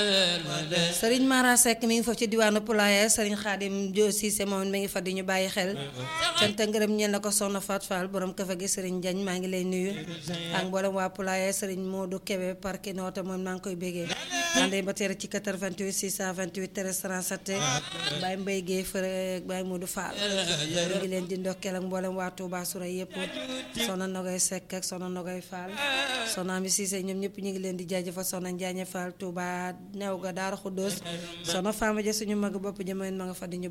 Serigne Mara Seck mi ngi foofu ci diwaanu Poulaye Serigne Khadim Dio Cissé moom mi ngi fa di ñu bàyyi xel cant ak ngërëm ñeel na ko soxna Fat Fall borom kafa gi Serigne Diagne maa ngi lay nuyu ak mboolem waa Poulaye Serigne Modou Kébé parki noota moom maa ngi koy bégee àndee ba teere ci 88 628 13 37 Baye Mbaye Guèye Fëre ak Baye Modou Fall ñu ngi leen di ndokkeel ak mboolem waa Touba Soura yëpp soxna Nogay Seck ak soxna Nogay Fall soxna Ami Cissé ñoom ñëpp ñu ngi leen di jaajëfal soxna Njaañe Fall Touba new ga Daara Xuddoos soxna Fama ja suñu mag bopp jëmeen ma nga fa di ñu